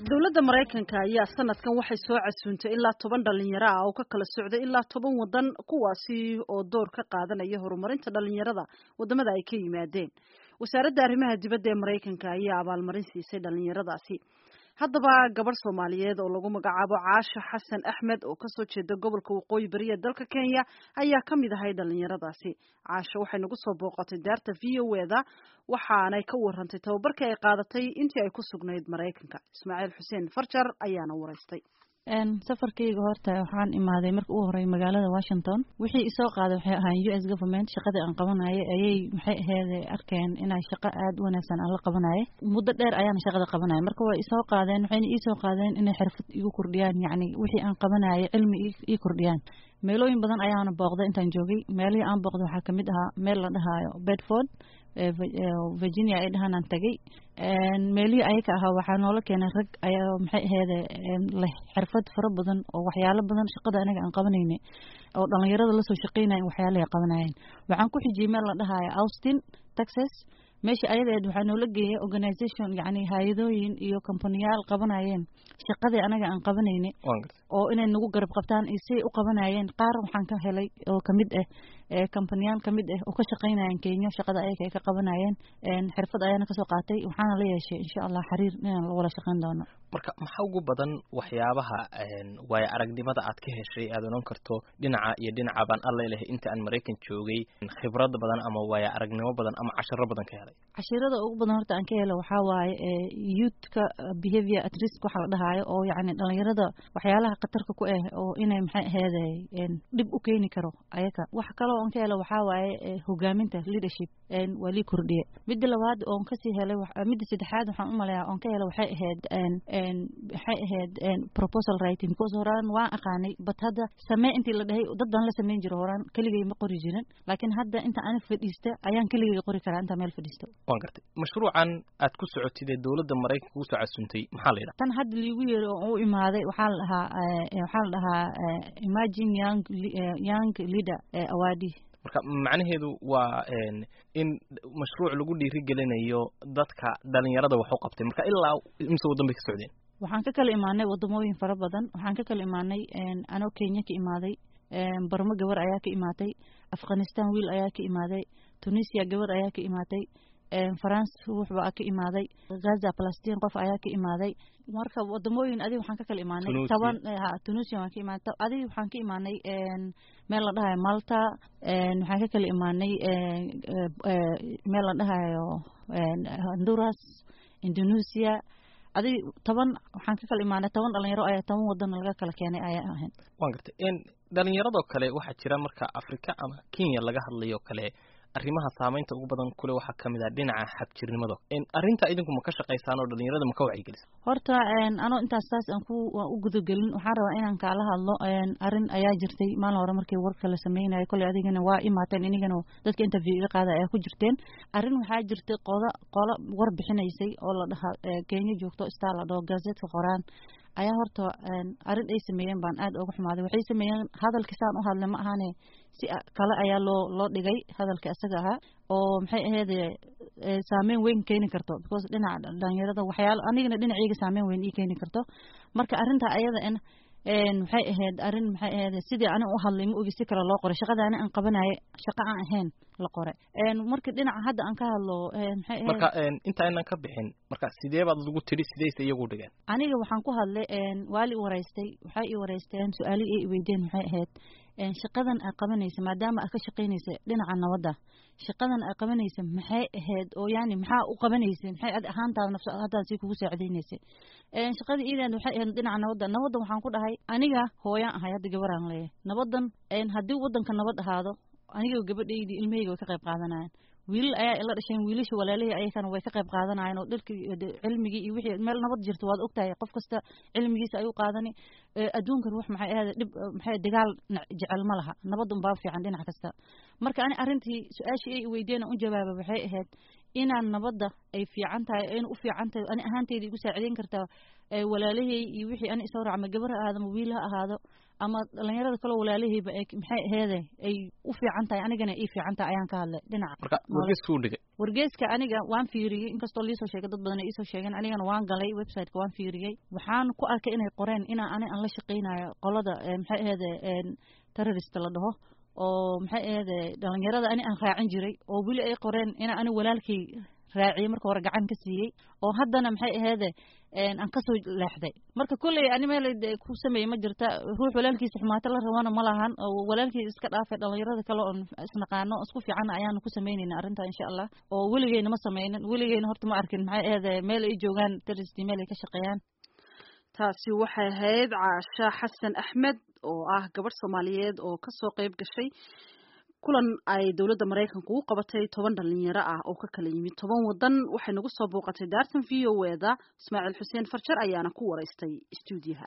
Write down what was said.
dowladda maraykanka ayaa sanadkan waxay soo casuuntay ilaa toban dhalinyaro ah oo ka kala socday ilaa toban wadan kuwaasi oo door ka qaadanaya horumarinta dhalinyarada wadamada ay ka yimaadeen wasaaradda arrimaha dibadda ee maraykanka ayaa abaalmarin siisay dhalinyaradaasi haddaba gabadh soomaaliyeed oo lagu magacaabo caasha xasan axmed oo kasoo jeeda gobolka waqooyi bari ee dalka kenya ayaa ka mid ahay dhalinyaradaasi caasha waxay nagu soo booqatay daarta v o e da waxaanay ka warantay tababarkii ay qaadatay intii ay ku sugnayd maraykanka ismaaciil xuseen farjar ayaana waraystay safarkayga horta waxaan imaaday marka ugu horey magaalada washington wixii isoo qaaday waxay ahaan u s government shaqadii aan qabanayay ayay maxay aheyd arkeen inay shaqo aada u wanaagsan aan la qabanayay muddo dheer ayaana shaqada qabanaya marka way isoo qaadeen waxayna iisoo qaadeen inay xirfad igu kordhiyaan yacni wixii aan qabanayay cilmi ii kordhiyaan meelooyin badan ayaana booqday intaan joogay meelihii aan booqday waxaa kamid ahaa meel la dhahaayo bedford virginia ay dhahaanaan tagay meelihii ayaka ahaa waxaa noola keenay rag ayaa maxay aheede leh xirfad fara badan oo waxyaalo badan shaqada anaga aan qabanayna oo dhalinyarada lasoo shaqeynaya waxyaalahay qabanayeen waxaan ku xijiyey meel la dhahaayo austin texas meesha ayadaed waxaa noola geeyay organisation yacni hay-adooyin iyo companiyaal qabanayeen shaqadii anaga aan qabanayna oo inay nagu garab qabtaan iyo siay u qabanayeen qaar waxaan ka helay oo kamid ah companiyaal kamid ah oo ka shaqeynayeen kenya shaqada ayaga ay ka qabanayeen xirfad ayaana kasoo qaatay waxaana la yeeshay insha allah xiriir inaan la wada shaqeyn doono marka maxaa ugu badan waxyaabaha waayo aragnimada aad ka heshay aad oran karto dhinaca iyo dhinaca baan alla lehay inta aan maraykan joogay khibrad badan ama waayo aragnimo badan ama cashiro badan ka helay cashirada ugu badan horta aan ka helo waxaa waaye youthka behavior at risk waxa la dhahaayo oo yacni dhalinyarada waxyaalaha khatarka ku ah oo inay maxay aheede dhib u keeni karo ayaga wax kaloo aan ka helo waxaa waaye hogaaminta leadership waa lii kordhiye midda labaad oon kasii helay midda saddexaad waxaan u maleeyaa oon ka helo waxay ahayd waxay ahayd proposal writing because horaan waan aqaanay but hadda samee intii la dhahay dad baan la samayn jiro horaan keligay ma qori jirin laakiin hadda inta ani fadhiista ayaan keligay qori karaa intaa meel fadhiisto waan gartay mashruucan aad ku socotid ee dowladda maraykanka kugu soo casuuntay maxaa la yidhaha tan hadda liigu yeeri oo u imaaday waxaa la dhahaa waxaa la dhahaa imagine young young leader awadi marka macnaheedu waa in mashruuc lagu dhiirigelinayo dadka dhalinyarada wax u qabtay marka ilaa imise waddan bay ka socdeen waxaan ka kala imaanay wadamooyin fara badan waxaan ka kala imaanay anoo kenya ka imaaday barmo gabar ayaa ka imaatay afghanistan wiil ayaa ka imaaday tunisia gabar ayaa ka imaatay france wuxbaa ka imaaday gaza palestine qof ayaa ka imaaday marka wadamooyin adig waxaan ka kala imaanay toban ha tunisia waan ka imaanay adig waxaan ka imaanay meel la dhahayo malta waxaan ka kala imaanay meel la dhahayo honduras indonesia adig toban waxaan ka kala imaanay toban dhalinyaro ayaa toban wadan laga kala keenay ayaa ahayn waan gartay dhalinyaradoo kale waxaa jira marka afrika ama kenya laga hadlayo kale arrimaha saamaynta ugu badan kule waxaa kamid ah dhinaca xabjirnimada arrinta idinku ma ka shaqaysaan oo dhalinyarada ma ka wacyigelisa horta anoo intaas saas aan ku waan u gudagelin waxaan rabaa inaan kaala hadlo arrin ayaa jirtay maalin hore markii warka la sameynayo kolley adigana waa imaateen inigana dadka interview iga qaada ayaa ku jirteen arrin waxaa jirtay qoda qola war bixinaysay oo la dhaha kenya joogto star la dhaho gazetka qoraan ayaa horta arrin ay sameeyeen baan aad uga xumaaday waxay sameeyeen hadalkii saan u hadlay ma ahane si kale ayaa loo loo dhigay hadalka isaga ahaa oo maxay ahayd saameyn weyn keeni karto because dhinaca dhalinyarada waxyaalo anigana dhinacayga saameyn weyn ii keeni karto marka arrinta ayada en maxay ahayd arrin maxay ahayd sidii ani u hadlay ma ogi si kale loo qoray shaqada ani aan qabanaya shaqo aan ahayn la qoray marka dhinaca hadda aan ka hadlo maxay ahayd marka inta aynan ka bixin marka sidee baad ugu tiri sidayse iyagu dhigeen aniga waxaan ku hadlay waa la i waraystay waxay i waraysteen su-aali ay i weydeen maxay ahayd shaqadan aad qabanaysa maadaama aad ka shaqaynaysa dhinaca nabadda shaqadan aad qabanaysa maxay ahayd oo yani maxaa u qabanaysa maxay ad ahaantaada nafs haddaad si kugu saacidaynaysa shaqadii iidan waxay ahayd dhinaca nabadda nabaddan waxaan ku dhahay aniga hooyaan ahay hadda gabaraan leeyahay nabaddan haddii waddanka nabad ahaado aniga gabadhaydii ilmahayga way ka qayb qaadanayaan wiilal ayaa ila dhasheen wiilasha walaalihii ayakana way ka qayb qaadanayeen oo dharkii cilmigii iyo wixii meel nabad jirto waad ogtahay qof kasta cilmigiisa ayuu qaadani adduunkan wax maxay ahayd dhib maxay dagaal jecel ma laha nabad unbaa fiican dhinac kasta marka ani arrintii su-aashii ay weydiina u jawaaba waxay ahayd inaan nabadda ay fiican tahay ayna u fiican tahay ani ahaanteyda igu saacideyn kartaa walaalahey iyo wixii ani isoo raac ama gabar ha ahaado ama wiil ha ahaado ama dhalinyarada kaloo walaalaheyba ay maxay aheede ay u fiican tahay anigana ii fiican tahay ayaan ka hadlay dhinaca marka wargeeskuu dhigay wargeeska aniga waan fiiriyey inkastoo liisoo sheegay dad badan ay iisoo sheegeen anigana waan galay websiteka waan fiiriyey waxaan ku arkay inay qoreen inaa ani aan la shaqaynayo qolada maxay aheede terrorist la dhaho oo maxay aheede dhalinyarada ani aan raacin jiray oo weli ay qoreen inaa ani walaalkay raaciyey marka hore gacan ka siiyey oo haddana maxay aheede aan kasoo leexday marka kolley ani meel ku sameeyey ma jirta ruux walaalkiisa xumaato la rabana ma lahan oo walaalkii iska dhaafay dhalinyarada kale oon isnaqaano isku fiican ayaanu ku samaynayna arrinta insha allah oo weligeyna ma sameynin weligeyna horta ma arkin maxay aheede meel ay joogaan terrorist meel ay ka shaqeeyaan taasi waxay ahayd caasha xasan axmed oo ah gabadh soomaaliyeed oo kasoo qayb gashay kulan ay dowladda maraykanku u qabatay toban dhalinyaro ah oo ka kala yimid toban wadan waxay nagu soo booqatay daartan v o eda ismaaciil xuseen farjar ayaana ku waraystay stuudiyaha